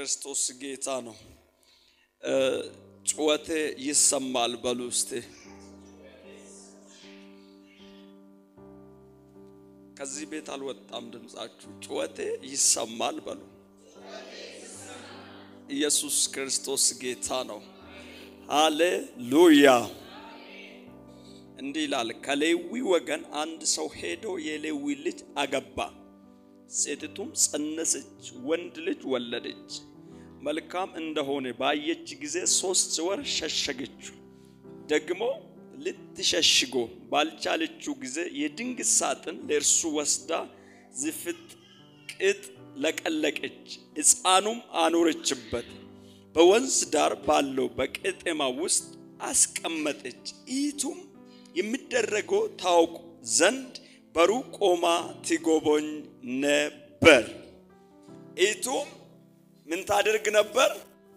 ክርስቶስ ጌታ ነው። ጩኸቴ ይሰማል በሉ እስቲ። ከዚህ ቤት አልወጣም ድምፃችሁ። ጩኸቴ ይሰማል በሉ። ኢየሱስ ክርስቶስ ጌታ ነው። ሃሌሉያ። እንዲህ ይላል፣ ከሌዊ ወገን አንድ ሰው ሄዶ የሌዊ ልጅ አገባ። ሴቲቱም ጸነሰች፣ ወንድ ልጅ ወለደች። መልካም እንደሆነ ባየች ጊዜ ሶስት ወር ሸሸገችው። ደግሞ ልትሸሽጎ ባልቻለችው ጊዜ የድንግት ሳጥን ለእርሱ ወስዳ ዝፍጥ ቅጥ ለቀለቀች፣ ሕፃኑም አኖረችበት። በወንዝ ዳር ባለው በቄጤማ ውስጥ አስቀመጠች። ኢቱም የሚደረገው ታውቁ ዘንድ በሩቅ ቆማ ትጎበኝ ነበር። ኢቱም ምን ታደርግ ነበር?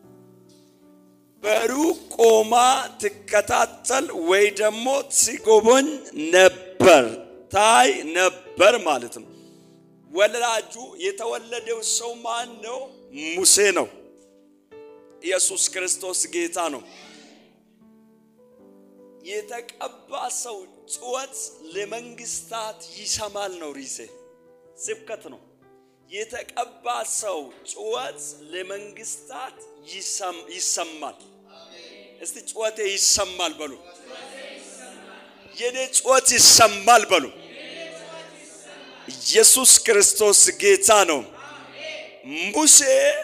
በሩቅ ቆማ ትከታተል ወይ ደግሞ ትጎበኝ ነበር፣ ታይ ነበር ማለት ነው። ወላጁ የተወለደው ሰው ማን ነው? ሙሴ ነው። ኢየሱስ ክርስቶስ ጌታ ነው። የተቀባ ሰው ጩኸት ለመንግስታት ይሰማል ነው። ሪሴ ስብከት ነው። የተቀባ ሰው ጩኸት ለመንግስታት ይሰማል። እስቲ ጩኸቴ ይሰማል በሉ። የኔ ጩኸት ይሰማል በሉ። ኢየሱስ ክርስቶስ ጌታ ነው። ሙሴ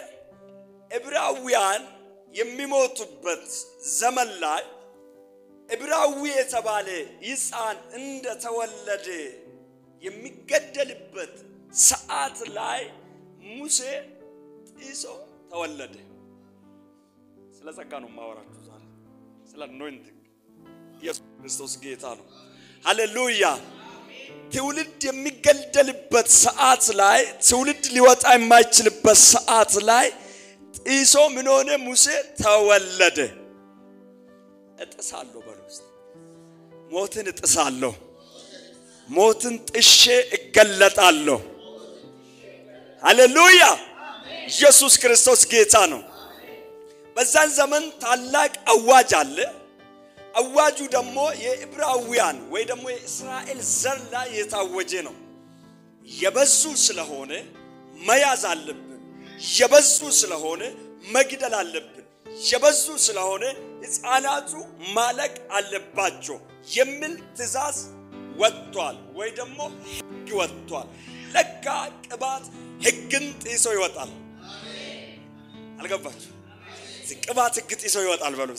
ዕብራውያን የሚሞቱበት ዘመን ላይ ዕብራዊ የተባለ ሕፃን እንደተወለደ የሚገደልበት ሰዓት ላይ ሙሴ ጢሶ ተወለደ። ስለ ጸጋ ነው የማወራችሁ ዛሬ፣ ስለ አኖይንቲንግ። ኢየሱስ ክርስቶስ ጌታ ነው። ሃሌሉያ። ትውልድ የሚገደልበት ሰዓት ላይ፣ ትውልድ ሊወጣ የማይችልበት ሰዓት ላይ ጢሶ ምን ሆነ? ሙሴ ተወለደ። እጥሳለሁ በሉ ውስጥ ሞትን እጥሳለሁ፣ ሞትን ጥሼ እገለጣለሁ። ሃሌሉያ! ኢየሱስ ክርስቶስ ጌታ ነው። በዛን ዘመን ታላቅ አዋጅ አለ። አዋጁ ደግሞ የዕብራውያን ወይ ደግሞ የእስራኤል ዘር ላይ የታወጀ ነው። የበዙ ስለሆነ መያዝ አለብን። የበዙ ስለሆነ መግደል አለብን። የበዙ ስለሆነ ሕፃናቱ ማለቅ አለባቸው የሚል ትእዛዝ ወጥቷል፣ ወይ ደግሞ ሕግ ወጥቷል። ለካ ቅባት ሕግን ጥሶ ይወጣል። አልገባችሁ? ቅባት ሕግ ጥሶ ይወጣል በሉ።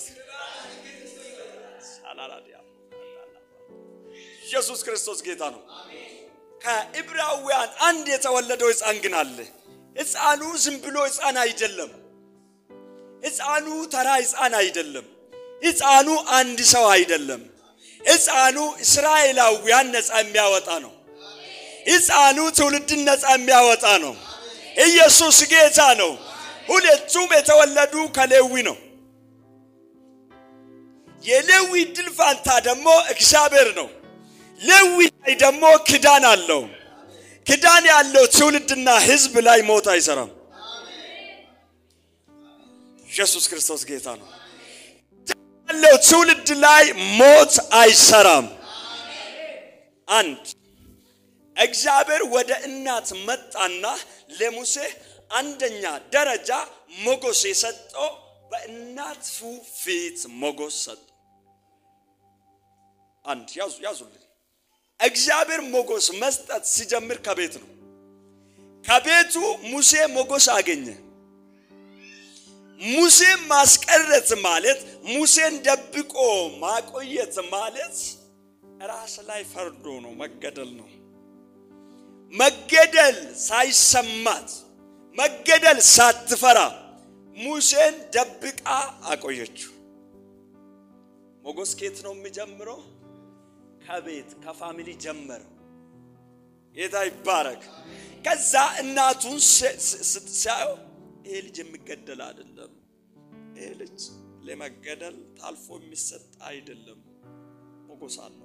ኢየሱስ ክርስቶስ ጌታ ነው። ከዕብራውያን አንድ የተወለደው ሕፃን ግን አለ። ሕፃኑ ዝም ብሎ ሕፃን አይደለም። ሕፃኑ ተራ ሕፃን አይደለም። ሕፃኑ አንድ ሰው አይደለም። ሕፃኑ እስራኤላውያን ነፃ የሚያወጣ ነው። ሕፃኑ ትውልድን ነፃ የሚያወጣ ነው። ኢየሱስ ጌታ ነው። ሁለቱም የተወለዱ ከሌዊ ነው። የሌዊ ድል ፋንታ ደግሞ እግዚአብሔር ነው። ሌዊ ላይ ደግሞ ክዳን አለው። ክዳን ያለው ትውልድና ሕዝብ ላይ ሞት አይሰራም። ኢየሱስ ክርስቶስ ጌታ ነው። ያለው ትውልድ ላይ ሞት አይሰራም። አንድ እግዚአብሔር ወደ እናት መጣና ለሙሴ አንደኛ ደረጃ ሞገስ የሰጠው በእናቱ ፊት ሞገስ ሰጠው። አንድ ያዙ ያዙልኝ። እግዚአብሔር ሞገስ መስጠት ሲጀምር ከቤት ነው። ከቤቱ ሙሴ ሞገስ አገኘ። ሙሴን ማስቀረት ማለት ሙሴን ደብቆ ማቆየት ማለት ራስ ላይ ፈርዶ ነው፣ መገደል ነው። መገደል ሳይሰማት መገደል ሳትፈራ ሙሴን ደብቃ አቆየችው። ሞገስ ከየት ነው የሚጀምረው? ከቤት ከፋሚሊ ጀመረው። ጌታ ይባረክ። ከዛ እናቱን ሲያየው ይሄ ልጅ የሚገደል አይደለም። ይሄ ልጅ ለመገደል ታልፎ የሚሰጥ አይደለም። ሞገስ አለው።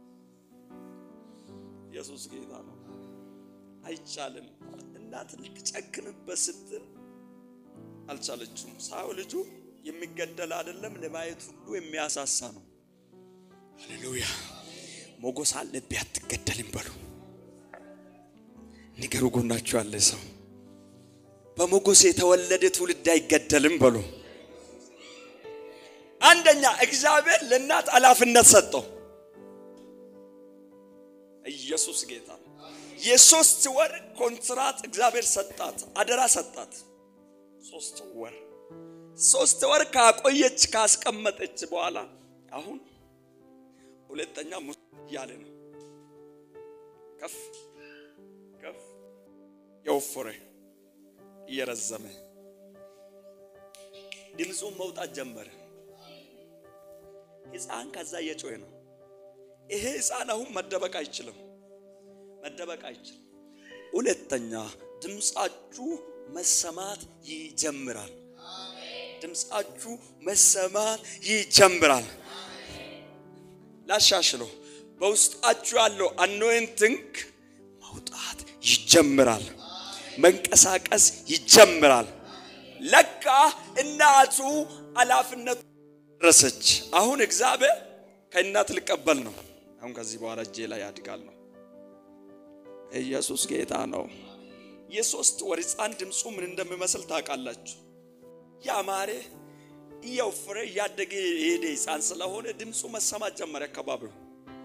ኢየሱስ ጌታ ነው። አይቻልም። እናት ልትጨክንበት ስትል አልቻለችም። ሳው ልጁ የሚገደል አይደለም፣ ለማየት ሁሉ የሚያሳሳ ነው። ሃሌሉያ! ሞገስ አለብህ አትገደልም በሉ። ንገሩ ጎናችሁ ያለ ሰው በሞገስ የተወለደ ትውልድ አይገደልም በሉ። አንደኛ እግዚአብሔር ለእናት ኃላፊነት ሰጠው። ኢየሱስ ጌታ ነው። የሶስት ወር ኮንትራት እግዚአብሔር ሰጣት፣ አደራ ሰጣት። ሶስት ወር ሶስት ወር ካቆየች ካስቀመጠች በኋላ አሁን ሁለተኛ ሙስ እያለ ነው። ከፍ ከፍ የወፈረ እየረዘመ ድምፁን መውጣት ጀመረ። ሕፃን ከዛ እየጮኸ ነው። ይሄ ሕፃን አሁን መደበቅ አይችልም፣ መደበቅ አይችልም። ሁለተኛ ድምፃችሁ መሰማት ይጀምራል። ድምፃችሁ መሰማት ይጀምራል። ላሻሽሎ በውስጣችሁ ያለው አኖይንቲንግ መውጣት ይጀምራል። መንቀሳቀስ ይጀምራል። ለካ እናቱ ኃላፊነቱ ደረሰች። አሁን እግዚአብሔር ከእናት ልቀበል ነው። አሁን ከዚህ በኋላ እጄ ላይ ያድጋል ነው። ኢየሱስ ጌታ ነው። የሶስት ወር ሕፃን ድምፁ ምን እንደሚመስል ታውቃላችሁ? ያማረ እየወፈረ እያደገ የሄደ ሕፃን ስለሆነ ድምፁ መሰማት ጀመረ። አካባቢው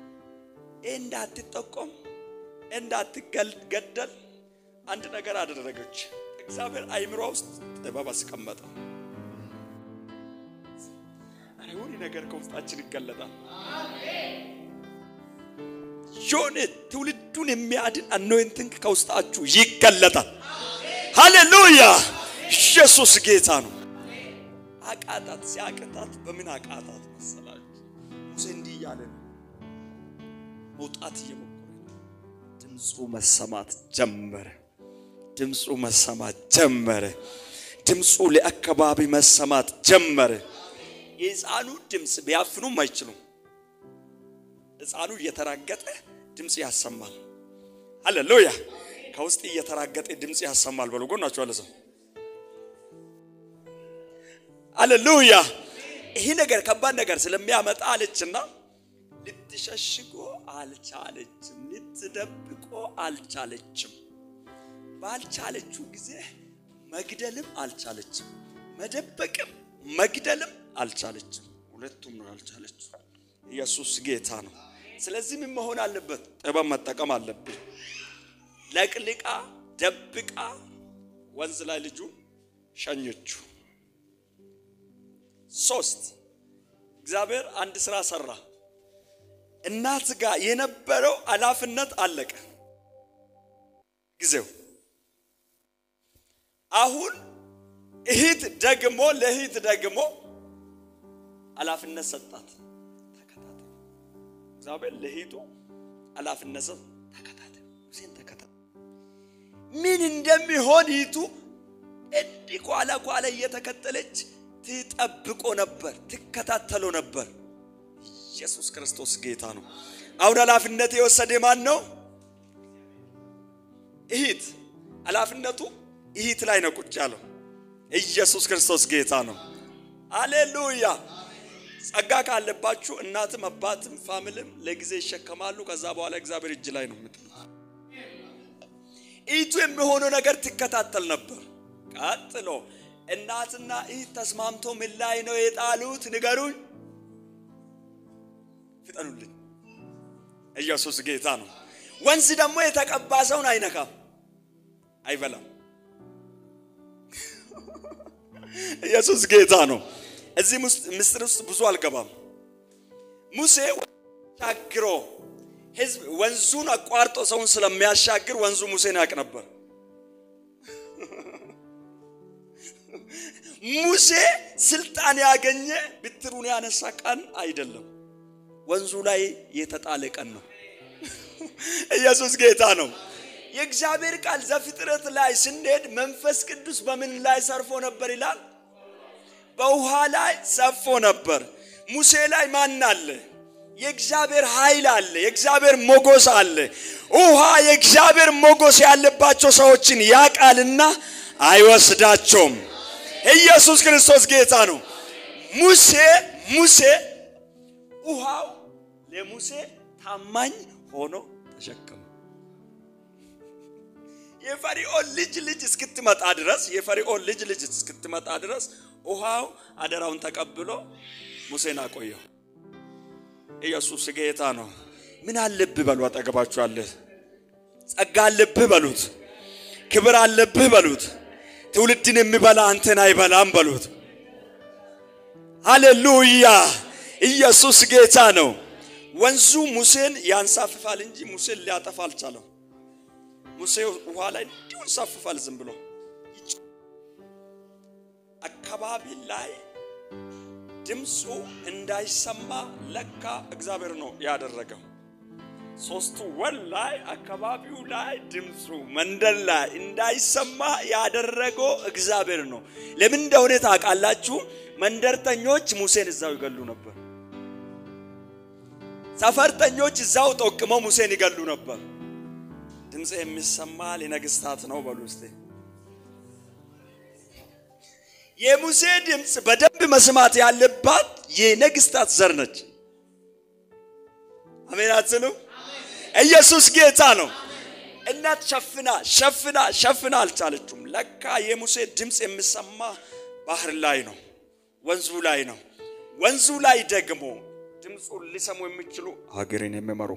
እንዳትጠቆም እንዳትገደል አንድ ነገር አደረገች። እግዚአብሔር አይምሯ ውስጥ ጥበብ አስቀመጠ። የሆነ ነገር ከውስጣችን ይገለጣል። የሆነ ትውልዱን የሚያድን አኖይንቲንግ ከውስጣችሁ ይገለጣል። ሃሌሉያ! ኢየሱስ ጌታ ነው። አቃታት። ሲያቅታት በምን አቃታት መሰላችሁ? ሙሴ እንዲህ እያለ ነው መውጣት እየሞከረ ድምፁ መሰማት ጀመረ። ድምፁ መሰማት ጀመረ። ድምፁ ለአካባቢ መሰማት ጀመረ። የሕፃኑ ድምፅ ቢያፍኑም አይችሉም። ሕፃኑ እየተራገጠ ድምፅ ያሰማል። ሃሌሉያ! ከውስጥ እየተራገጠ ድምፅ ያሰማል። በሉ ጎናችሁ አለ ሰው ሃሌሉያ! ይህ ነገር ከባድ ነገር ስለሚያመጣ አለችና ልትሸሽጎ አልቻለችም፣ ልትደብቆ አልቻለችም። ባልቻለችው ጊዜ መግደልም አልቻለችም፣ መደበቅም መግደልም አልቻለችም። ሁለቱም ነው ያልቻለችው። ኢየሱስ ጌታ ነው። ስለዚህ ምን መሆን አለበት? ጥበብ መጠቀም አለብን። ለቅልቃ ደብቃ ወንዝ ላይ ልጁ ሸኘችው። ሶስት እግዚአብሔር አንድ ስራ ሰራ። እናት ጋር የነበረው ኃላፊነት አለቀ ጊዜው። አሁን እህት ደግሞ ለእህት ደግሞ ኃላፊነት ሰጣት። ተከታተል። እግዚአብሔር ለእህቱ ኃላፊነት ሰጥ። ተከታተል፣ ሙሴን ተከታተል። ምን እንደሚሆን እህቱ እንዲህ ኋላ ኋላ እየተከተለች ትጠብቆ ነበር፣ ትከታተሎ ነበር። ኢየሱስ ክርስቶስ ጌታ ነው። አሁን ኃላፊነት የወሰደ ማን ነው? እህት። ኃላፊነቱ እህት ላይ ነው ቁጭ ያለው። ኢየሱስ ክርስቶስ ጌታ ነው። አሌሉያ። ጸጋ ካለባችሁ እናትም አባትም ፋሚልም ለጊዜ ይሸከማሉ። ከዛ በኋላ እግዚአብሔር እጅ ላይ ነው የምጥሉ። እህቱ የሚሆነው ነገር ትከታተል ነበር። ቀጥሎ እናትና እህት ተስማምቶ ምን ላይ ነው የጣሉት? ንገሩኝ፣ ፍጠኑልኝ። ኢየሱስ ጌታ ነው። ወንዝ ደግሞ የተቀባ ሰውን አይነካም፣ አይበላም። ኢየሱስ ጌታ ነው። እዚህ ምስጢር ውስጥ ብዙ አልገባም። ሙሴ ሻግሮ ህዝብ ወንዙን አቋርጦ ሰውን ስለሚያሻግር ወንዙ ሙሴን ያውቅ ነበር። ሙሴ ስልጣን ያገኘ ብትሩን ያነሳ ቀን አይደለም፣ ወንዙ ላይ የተጣለ ቀን ነው። ኢየሱስ ጌታ ነው። የእግዚአብሔር ቃል ዘፍጥረት ላይ ስንሄድ መንፈስ ቅዱስ በምን ላይ ሰርፎ ነበር ይላል? በውሃ ላይ ሰፎ ነበር። ሙሴ ላይ ማን አለ? የእግዚአብሔር ኃይል አለ። የእግዚአብሔር ሞገስ አለ። ውሃ የእግዚአብሔር ሞገስ ያለባቸው ሰዎችን ያቃልና አይወስዳቸውም። ኢየሱስ ክርስቶስ ጌታ ነው። ሙሴ ሙሴ ውሃው ለሙሴ ታማኝ ሆኖ ተሸከመ። የፈርዖን ልጅ ልጅ እስክትመጣ ድረስ የፈርዖን ልጅ ልጅ እስክትመጣ ድረስ ውሃው አደራውን ተቀብሎ ሙሴን አቆየው። ኢየሱስ ጌታ ነው። ምን አለብህ በሉ፣ አጠገባችሁ አለ። ጸጋ አለብህ በሉት። ክብር አለብህ በሉት። ትውልድን የሚበላ አንተን አይበላም በሉት። ሃሌሉያ! ኢየሱስ ጌታ ነው። ወንዙ ሙሴን ያንሳፍፋል እንጂ ሙሴን ሊያጠፋ አልቻለም። ሙሴ ውሃ ላይ እንዲሁ እንሳፍፋል ዝም ብሎ አካባቢ ላይ ድምፁ እንዳይሰማ ለካ እግዚአብሔር ነው ያደረገው። ሶስቱ ወር ላይ አካባቢው ላይ ድምፁ መንደር ላይ እንዳይሰማ ያደረገው እግዚአብሔር ነው። ለምን እንደሆነ ታውቃላችሁ? መንደርተኞች ሙሴን እዛው ይገሉ ነበር። ሰፈርተኞች እዛው ጠቅመው ሙሴን ይገሉ ነበር። ድምፅ የሚሰማ ለነገስታት ነው በሉ እስቲ። የሙሴ ድምፅ በደንብ መስማት ያለባት የነገስታት ዘር ነች። አሜን አትሉ? ኢየሱስ ጌታ ነው። እናት ሸፍና ሸፍና ሸፍና አልቻለችም። ለካ የሙሴ ድምፅ የሚሰማ ባህር ላይ ነው፣ ወንዙ ላይ ነው። ወንዙ ላይ ደግሞ ድምፁን ሊሰሙ የሚችሉ ሀገርን የሚመሩ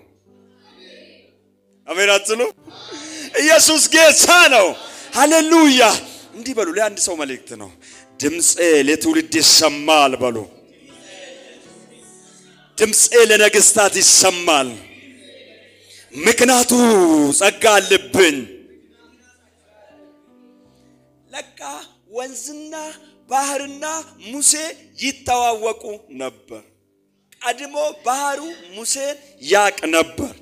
አሜን አትሉ? ኢየሱስ ጌታ ነው። ሃሌሉያ። እንዲህ በሉ። ለአንድ ሰው መልእክት ነው። ድምፄ ለትውልድ ይሰማል በሉ። ድምፄ ለነገስታት ይሰማል። ምክንያቱ ጸጋ አለብኝ። ለካ ወንዝና ባህርና ሙሴ ይተዋወቁ ነበር። ቀድሞ ባህሩ ሙሴን ያቅ ነበር።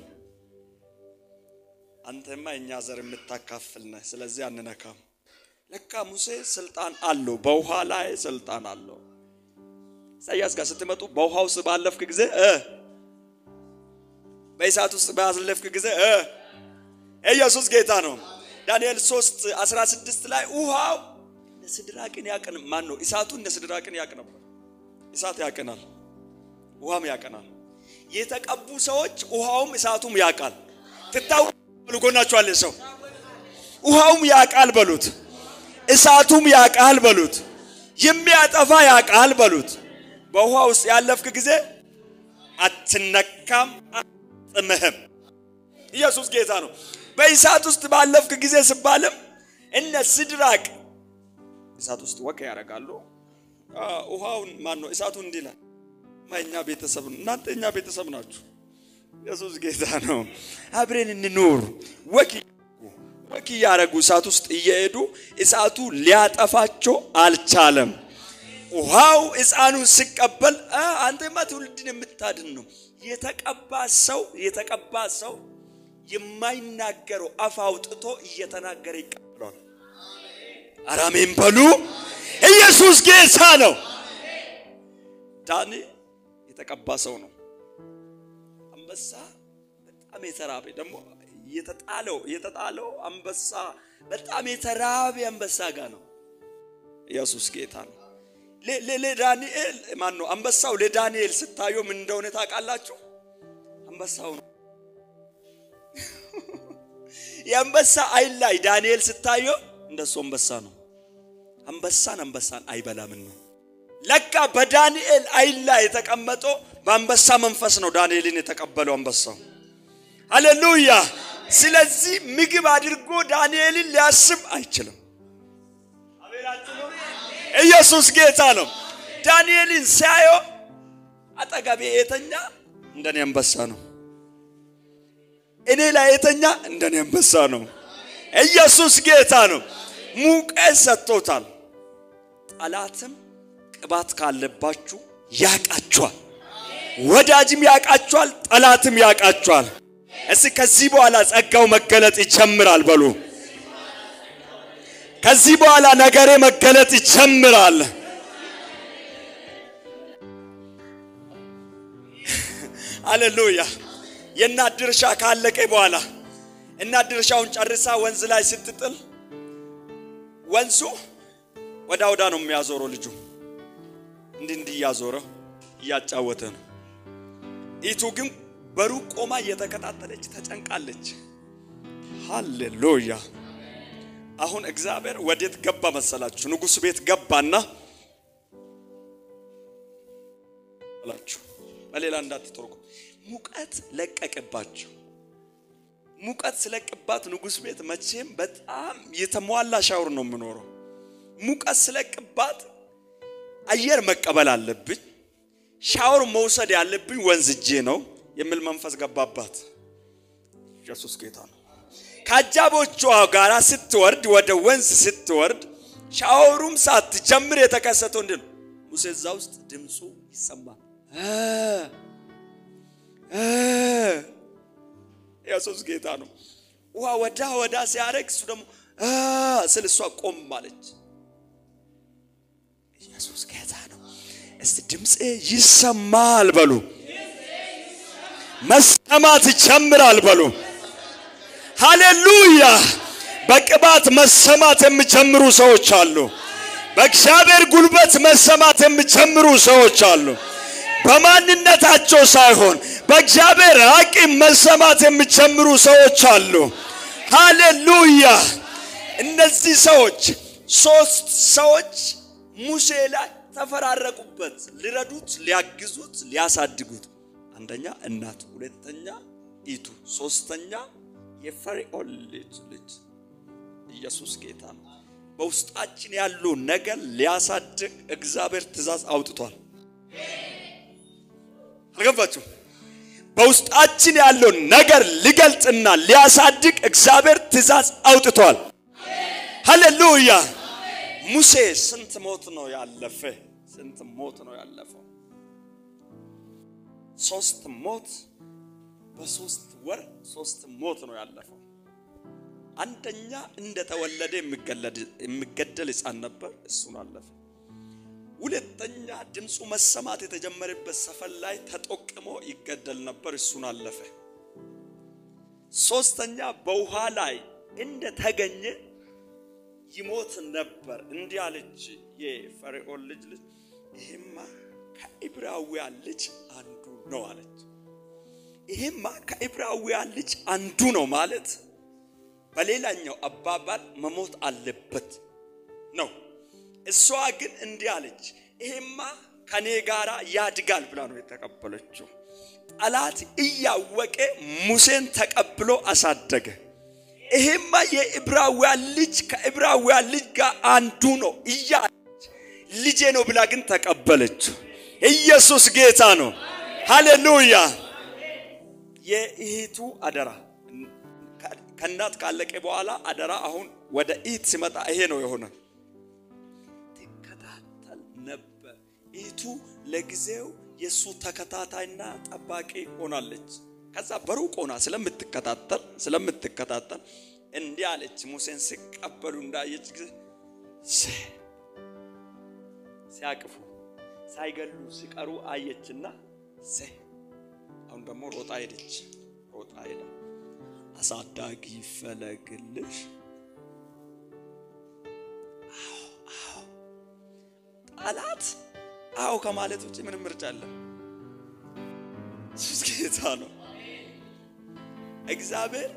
አንተማ እኛ ዘር የምታካፍል ነህ፣ ስለዚህ አንነካም። ለካ ሙሴ ስልጣን አለው፣ በውሃ ላይ ስልጣን አለው። ኢሳያስ ጋር ስትመጡ በውሃ ውስጥ ባለፍክ ጊዜ እ በእሳት ውስጥ ባለፍክ ጊዜ እ ኢየሱስ ጌታ ነው። ዳንኤል 3 16 ላይ ውሃው እንደ ስድራቅን ያቀን ማን ነው? እሳቱ እንደ ስድራቅን ያቅ ነበር። እሳት ያቀናል፣ ውሃም ያቀናል። የተቀቡ ሰዎች ውሃውም እሳቱም ያቃል። ትታው ጎናችኋል ሰው ውሃውም ያቃል በሉት፣ እሳቱም ያቃል በሉት፣ የሚያጠፋ ያቃል በሉት። በውሃ ውስጥ ያለፍክ ጊዜ አትነካም፣ አጥምህም። ኢየሱስ ጌታ ነው። በእሳት ውስጥ ባለፍክ ጊዜ ስባልም እነ ስድራቅ እሳት ውስጥ ወቅ ያደርጋሉ። ውሃውን ማን ነው እሳቱ እንዲህ ይላል፣ እኛ ቤተሰብ እናንተ እኛ ቤተሰብ ናችሁ። ኢየሱስ ጌታ ነው። አብረን እንኑር። ወክ ወክ እያደረጉ እሳት ውስጥ እየሄዱ እሳቱ ሊያጠፋቸው አልቻለም። ውሃው ሕፃኑን ሲቀበል አንተማ ትውልድን የምታድን ነው። የተቀባ ሰው የተቀባ ሰው የማይናገረው አፍ አውጥቶ እየተናገረ ይቀበሏል። አራሜን በሉ። ኢየሱስ ጌታ ነው። ዳኒ የተቀባ ሰው ነው። አንበሳ በጣም የተራበ ደግሞ የተጣለው የተጣለው አንበሳ በጣም የተራበ አንበሳ ጋር ነው። ኢየሱስ ጌታ ነው። ለዳንኤል ማን ነው አንበሳው? ለዳንኤል ስታየው ምን እንደሆነ ታውቃላችሁ? አንበሳው ነው። የአንበሳ አይን ላይ ዳንኤል ስታየው እንደሱ አንበሳ ነው። አንበሳን አንበሳን አይበላምን ነው። ለካ በዳንኤል አይን ላይ የተቀመጠው በአንበሳ መንፈስ ነው። ዳንኤልን የተቀበለው አንበሳው። ሃሌሉያ። ስለዚህ ምግብ አድርጎ ዳንኤልን ሊያስብ አይችልም። ኢየሱስ ጌታ ነው። ዳንኤልን ሲያየው አጠገቤ የተኛ እንደኔ አንበሳ ነው። እኔ ላይ የተኛ እንደኔ አንበሳ ነው። ኢየሱስ ጌታ ነው። ሙቀት ሰጥቶታል። ጠላትም ቅባት ካለባችሁ ያቃችኋል። ወዳጅም ያቃችኋል፣ ጠላትም ያቃችኋል። እስቲ ከዚህ በኋላ ጸጋው መገለጥ ይጀምራል በሉ። ከዚህ በኋላ ነገሬ መገለጥ ይጀምራል። አሌሉያ። የእናት ድርሻ ካለቀ በኋላ እናት ድርሻውን ጨርሳ ወንዝ ላይ ስትጥል ወንዙ ወዳ ወዳ ነው የሚያዞረው ልጁ እንዲህ እንዲህ እያዞረው እያጫወተ ነው። ኢቱ ግን በሩቅ ቆማ እየተከታተለች ተጨንቃለች። ሃሌሉያ! አሁን እግዚአብሔር ወዴት ገባ መሰላችሁ? ንጉሥ ቤት ገባና አላችሁ። በሌላ እንዳትተርጉ ሙቀት ለቀቅባቸው። ሙቀት ስለቅባት ንጉሥ ቤት መቼም በጣም የተሟላ ሻውር ነው የምኖረው። ሙቀት ስለቅባት አየር መቀበል አለብኝ። ሻወር መውሰድ ያለብኝ ወንዝ እጄ ነው የሚል መንፈስ ገባባት። ኢየሱስ ጌታ ነው። ከአጃቦቿ ጋር ስትወርድ ወደ ወንዝ ስትወርድ ሻወሩም ሳትጀምር የተከሰተው እንዲህ ነው። ሙሴ እዛ ውስጥ ድምፁ ይሰማል። ኢየሱስ ጌታ ነው። ውሃ ወዳ ወዳ ሲያደርግ እሱ ደግሞ ስል እሷ ቆም አለች። ኢየሱስ ጌታ ነው። እስቲ ድምፄ ይሰማል በሉ። መሰማት ይጀምራል በሉ። ሃሌሉያ! በቅባት መሰማት የሚጀምሩ ሰዎች አሉ። በእግዚአብሔር ጉልበት መሰማት የሚጀምሩ ሰዎች አሉ። በማንነታቸው ሳይሆን በእግዚአብሔር አቅም መሰማት የሚጀምሩ ሰዎች አሉ። ሃሌሉያ! እነዚህ ሰዎች ሶስት ሰዎች ሙሴ ላይ ተፈራረቁበት። ሊረዱት፣ ሊያግዙት፣ ሊያሳድጉት። አንደኛ እናቱ፣ ሁለተኛ ኢቱ፣ ሶስተኛ የፈርዖን ልጅ ልጅ ኢየሱስ ጌታ ነው። በውስጣችን ያሉ ነገር ሊያሳድግ እግዚአብሔር ትእዛዝ አውጥቷል። አልገባችሁ? በውስጣችን ያለው ነገር ሊገልጥና ሊያሳድግ እግዚአብሔር ትእዛዝ አውጥቷል። ሃሌሉያ! ሙሴ ስንት ሞት ነው ያለፈ? ስንት ሞት ነው ያለፈው? ሶስት ሞት በሶስት ወር ሶስት ሞት ነው ያለፈው። አንደኛ እንደተወለደ የሚገደል ሕፃን ነበር፣ እሱን አለፈ። ሁለተኛ ድምፁ መሰማት የተጀመረበት ሰፈር ላይ ተጠቅሞ ይገደል ነበር፣ እሱን አለፈ። ሶስተኛ በውሃ ላይ እንደተገኘ ይሞት ነበር። እንዲህ አለች የፈርዖን ልጅ ልጅ ይሄማ ከዕብራውያን ልጅ አንዱ ነው አለች። ይሄማ ከዕብራውያን ልጅ አንዱ ነው ማለት በሌላኛው አባባል መሞት አለበት ነው። እሷ ግን እንዲህ አለች፣ ይሄማ ከኔ ጋራ ያድጋል ብላ ነው የተቀበለችው። ጠላት እያወቀ ሙሴን ተቀብሎ አሳደገ። ይሄማ የዕብራውያን ልጅ ከዕብራውያን ልጅ ጋር አንዱ ነው እያለች ልጄ ነው ብላ ግን ተቀበለችው። ኢየሱስ ጌታ ነው። ሃሌሉያ። የእህቱ አደራ ከእናት ካለቀ በኋላ አደራ አሁን ወደ ኢት ሲመጣ ይሄ ነው የሆነ። ትከታተል ነበር። ኢቱ ለጊዜው የእሱ ተከታታይና ጠባቂ ሆናለች። ከዛ በሩቅ ሆና ስለምትከታተል ስለምትከታተል እንዲህ አለች። ሙሴን ሲቀበሉ እንዳየች ጊዜ ሲያቅፉ ሳይገሉ ሲቀሩ አየችና አሁን ደግሞ ሮጣ ሄደች። ሮጣ ሄዳ አሳዳጊ ፈለግልሽ። ጠላት አዎ ከማለት ውጭ ምንም ምርጫ አለ። ሱስ ጌታ ነው። እግዚአብሔር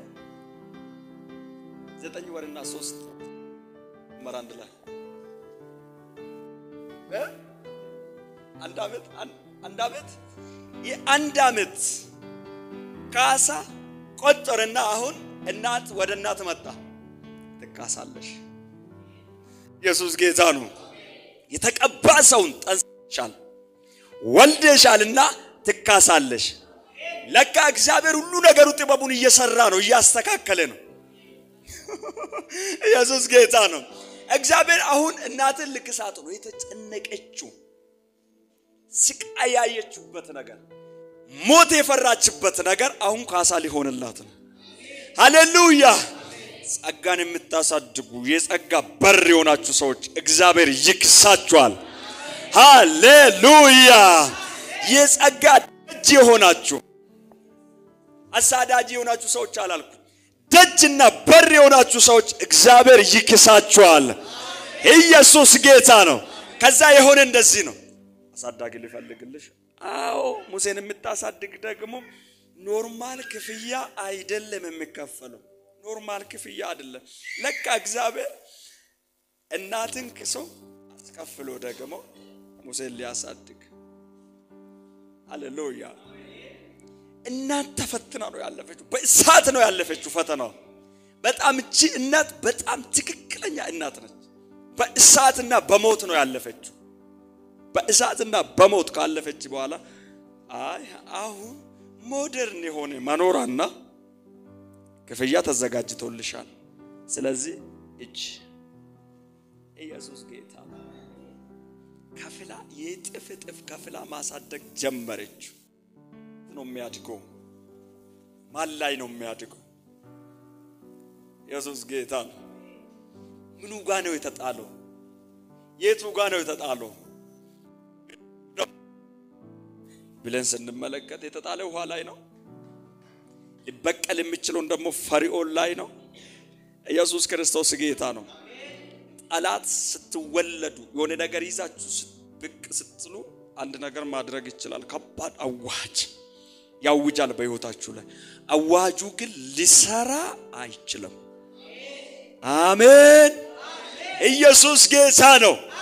ዘጠኝ ወርና ሶስት መራ አንድ ላይ አንድ ዓመት አንድ ዓመት የአንድ ዓመት ካሳ ቆጠርና አሁን እናት ወደ እናት መጣ። ትካሳለሽ። ኢየሱስ ጌታ ነው። የተቀባ ሰውን ጠንስሻል፣ ወልደሻልና ትካሳለሽ። ለካ እግዚአብሔር ሁሉ ነገሩ ጥበቡን እየሰራ ነው፣ እያስተካከለ ነው። ኢየሱስ ጌታ ነው። እግዚአብሔር አሁን እናትን ልክሳት ነው የተጨነቀችው ስቃይ ያየችበት ነገር ሞት የፈራችበት ነገር አሁን ካሳ ሊሆንላት ነው። ሃሌሉያ! ጸጋን የምታሳድጉ የጸጋ በር የሆናችሁ ሰዎች እግዚአብሔር ይክሳችኋል። ሃሌሉያ! የጸጋ ደጅ የሆናችሁ አሳዳጅ የሆናችሁ ሰዎች አላልኩ፣ ደጅና በር የሆናችሁ ሰዎች እግዚአብሔር ይክሳችኋል። ኢየሱስ ጌታ ነው። ከዛ የሆነ እንደዚህ ነው። አሳዳጊ ልፈልግልሽ። አዎ ሙሴን የምታሳድግ ደግሞ ኖርማል ክፍያ አይደለም የሚከፈለው። ኖርማል ክፍያ አይደለም። ለካ እግዚአብሔር እናትን ክሶ አስከፍሎ ደግሞ ሙሴን ሊያሳድግ ሃሌሉያ። እናት ተፈትና ነው ያለፈችው። በእሳት ነው ያለፈችው ፈተናው። በጣም እቺ እናት በጣም ትክክለኛ እናት ነች። በእሳትና በሞት ነው ያለፈችው። በእሳትና በሞት ካለፈች በኋላ አይ አሁን ሞደርን የሆነ መኖራና ክፍያ ተዘጋጅቶልሻል። ስለዚህ እጅ ኢየሱስ ጌታ ነው። ከፍላ የጥፍ ጥፍ ከፍላ ማሳደግ ጀመረች። ነው የሚያድገው? ማን ላይ ነው የሚያድገው? ኢየሱስ ጌታ ነው። ምኑ ጋ ነው የተጣለው? የቱ ጋ ነው የተጣለው ብለን ስንመለከት የተጣለ ውሃ ላይ ነው። ሊበቀል የሚችለውን ደግሞ ፈርዖን ላይ ነው። ኢየሱስ ክርስቶስ ጌታ ነው። ጠላት ስትወለዱ የሆነ ነገር ይዛችሁ ብቅ ስትሉ አንድ ነገር ማድረግ ይችላል። ከባድ አዋጅ ያውጃል በሕይወታችሁ ላይ። አዋጁ ግን ሊሰራ አይችልም። አሜን። ኢየሱስ ጌታ ነው።